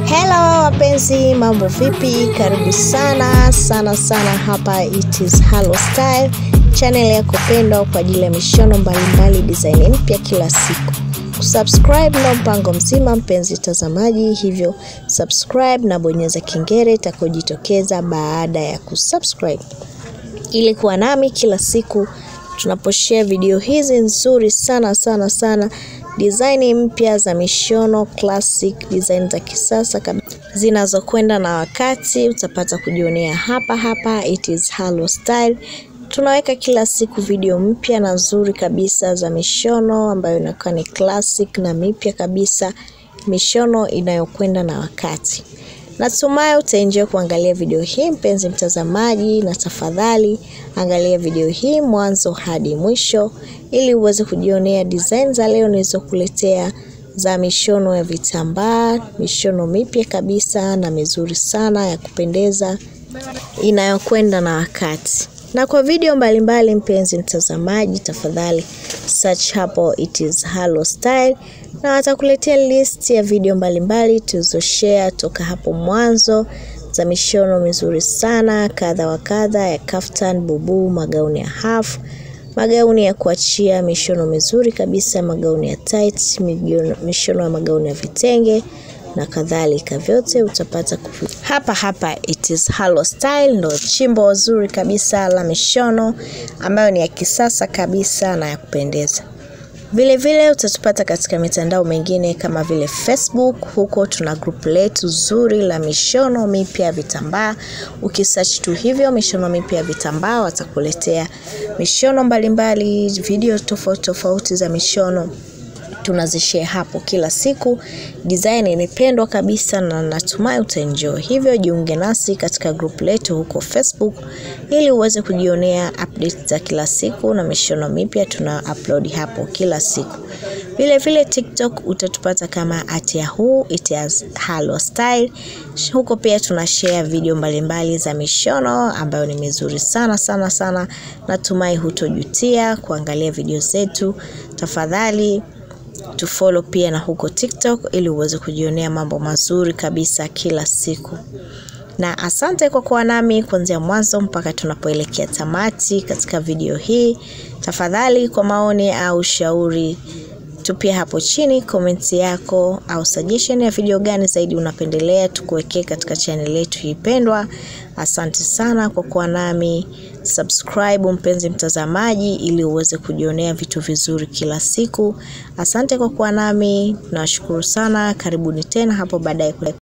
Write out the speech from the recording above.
Hello wapenzi, mambo vipi? Karibu sana sana sana hapa it is Halo Style, channel yako pendwa kwa ajili ya mishono mbalimbali, design mpya kila siku. Kusubscribe na mpango mzima, mpenzi mtazamaji, hivyo subscribe na bonyeza kengele itakayojitokeza baada ya kusubscribe ili kuwa nami kila siku tunaposhare video hizi nzuri sana sana sana design mpya za mishono classic design za kisasa kabisa zinazokwenda na wakati utapata kujionea hapa hapa it is Halo Style tunaweka kila siku video mpya na nzuri kabisa za mishono ambayo inakuwa ni classic na mipya kabisa mishono inayokwenda na wakati Natumai utaenjoy kuangalia video hii mpenzi mtazamaji, na tafadhali angalia video hii mwanzo hadi mwisho ili uweze kujionea design za leo nilizokuletea za mishono ya vitambaa, mishono mipya kabisa na mizuri sana ya kupendeza inayokwenda na wakati. Na kwa video mbalimbali mpenzi mtazamaji, tafadhali search hapo it is Halo Style na watakuletea list ya video mbalimbali tulizoshare toka hapo mwanzo za mishono mizuri sana kadha wa kadha ya kaftan, bubu, magauni ya half, magauni ya kuachia, mishono mizuri kabisa, magauni ya tight, mishono ya magauni ya vitenge na kadhalika, vyote utapata kufi. hapa hapa. It is Halo Style, ndo chimbo zuri kabisa la mishono ambayo ni ya kisasa kabisa na ya kupendeza. Vile vile utatupata katika mitandao mingine kama vile Facebook. Huko tuna group letu zuri la mishono mipya ya vitambaa. Ukisearch tu hivyo mishono mipya ya vitambaa, watakuletea mishono mbalimbali, video tofauti tofauti za mishono tunazishare hapo kila siku. Design imependwa kabisa na natumai utaenjoy. Hivyo jiunge nasi katika group letu huko Facebook ili uweze kujionea updates za kila siku na mishono mipya tuna upload hapo kila siku. Vile vile TikTok utatupata kama at yahoo it is Halo Style. Huko pia tuna share video mbalimbali za mishono ambayo ni mizuri sana sana sana. Natumai hutojutia kuangalia video zetu. Tafadhali tufollow pia na huko TikTok ili uweze kujionea mambo mazuri kabisa kila siku. Na asante kwa kuwa nami kuanzia mwanzo mpaka tunapoelekea tamati katika video hii. Tafadhali kwa maoni au shauri tupia hapo chini komenti yako au suggestion ya video gani zaidi unapendelea tukuwekee katika channel yetu hii pendwa. Asante sana kwa kuwa nami. Subscribe mpenzi mtazamaji, ili uweze kujionea vitu vizuri kila siku. Asante kwa kuwa nami, nawashukuru sana. Karibuni tena hapo baadaye.